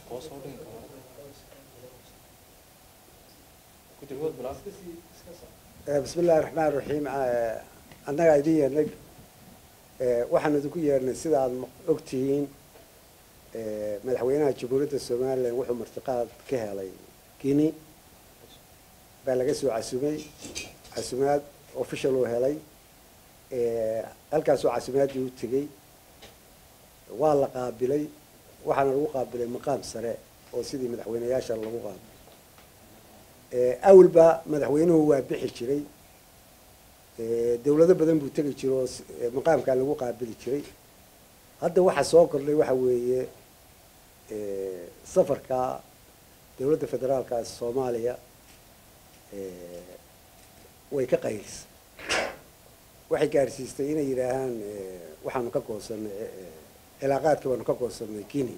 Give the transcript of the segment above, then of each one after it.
hoos u dhigi karo guddigood bilaas bismi illahi raxmaan raxiim annagaa idin yeernay waxaan idinku yeernay sida aad ogtihiin madaxweynaha jamhuuriyadda somalilan wuxuu martiqaad ka helay guine baa laga soo casumay casumaad official uu helay halkaasoo casumaaddii u tegey waa la qaabilay waxaana lagu qaabilay maqaam sare oo sidii madaxweyneyaasha lagu qaabilay awalba madaxweynuhu waa bixi jiray dawlado badan buu tegi jiray oo maqaamkaa lagu qaabili jiray hadda waxa soo kordhay waxa weeye safarka dawladda federaalka soomaaliya way ka qaylisay waxay gaarsiistay inay yidhaahaan waxaanu ka goosanay cilaaqaadkii baanu ka goosanay guinea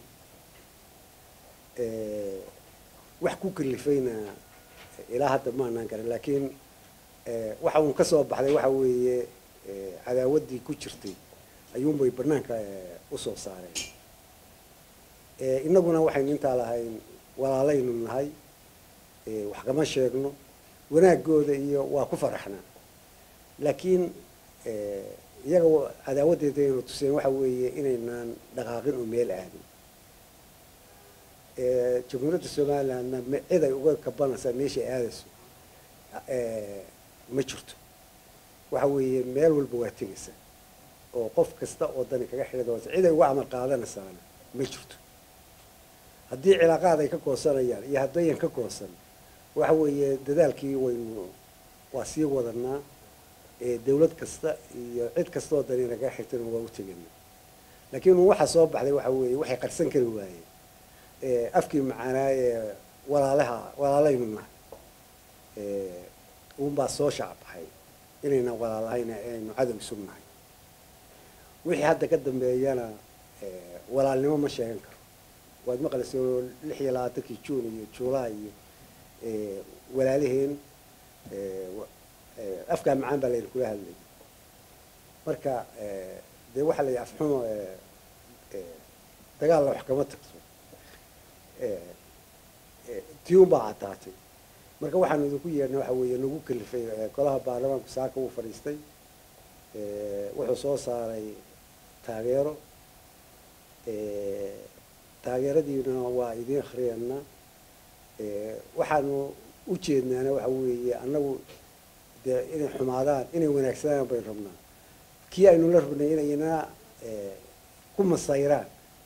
wax ku kalifayna ilaa hadda maanaan garan laakiin waxa uun ka soo baxday waxa weeye cadaawaddii ku jirtay ayuunbay banaanka usoo saareen innaguna waxaynu intaa lahayn walaalaynu nahay wax kama sheegno wanaagooda iyo waa ku faraxnaa laakiin iyaga cadaawaddeeda aynu tuseen waxa weeye inaynaan dhaqaaqin oo meel aadin jamhuuriyadda somalilandna cid ay uga kabanaysaa meeshay aadayso ma jirto waxa weeye meel walba waa tegaysaa oo qof kasta oo dani kaga xidhidoonsa cid ay uga amal qaadanaysaana ma jirto haddii cilaaqaad ay ka goosanayaan iyo haddayan ka goosan waxa weeye dadaalkii waynu waa sii wadanaa dawlad kasta iyo cid kasta oo dani nagaga xigtana waa u tegana laakiin waxaa soo baxday waxa weeye waxay qarsan kari waayeen afkii macaanaa ee walaalaha walaalaynu nahay uunbaa soo shacbaxay inayna walaalahayna aynu cadow isu nahay wixii hadda ka dambeeyana walaalnimo ma sheegan karo waad maqlaysa lix iyo labaatankii juun iyo juulaay iyo walaalaheen afkaa macaan baa layna kula hadlayay marka dee waxaa la yidhi afxumo dagaalna wax kama tagto tii un baa caddaatay marka waxaanu idinku yeernay waxa weeye nagu kalifay golaha baarlamaanku saaka uu fadhiistay wuxuu soo saaray taageero taageeradiina waa idiin akriyanaa waxaanu u jeednaana waxa weeye annagu dee inay xumaadaan inay wanaagsanaan baynu rabnaa kii aynu la rabnay inayna ku masayraan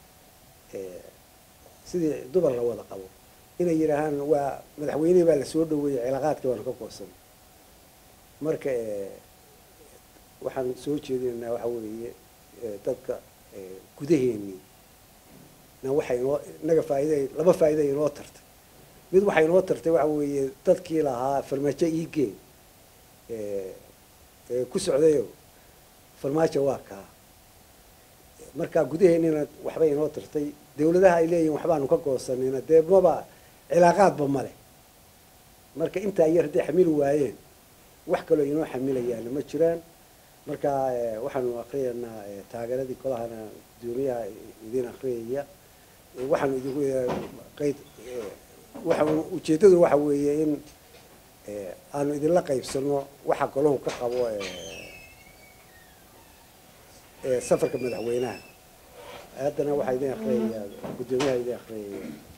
sidii dumar la wada qabo inay yidhaahaan waa madaxweynihii baa lasoo dhaweeyey cilaaqaadkii baanu ka goosan marka waxaan soo jeedinaynaa waxa weeye dadka gudaheenii na waxay inoo inaga faaida laba faa'iida inoo tartay mid waxay inoo tartay waxa weeye dadkii lahaa farmaajo iigeen ku socdayo farmaajo waa kaa marka gudaheennina waxbay inoo tartay dawladaha ay leeyihin waxbaanu ka goosanayna dee maba cilaaqaadba male marka intaa yar hadday xamili waayeen wax kaloo inoo xamilayaana ma jiraan marka waxaanu akriyaynaa taageeradii kolahana guddoomiyaha idin akriyaya waxaanu idinku qayd waxa ujeeddadu waxa weeye in aanu idinla qaybsano waxa golahu ka qabo safarka madaxweynaha haddana waxaa idin akriyaya guddoomiyaha idin akriyaya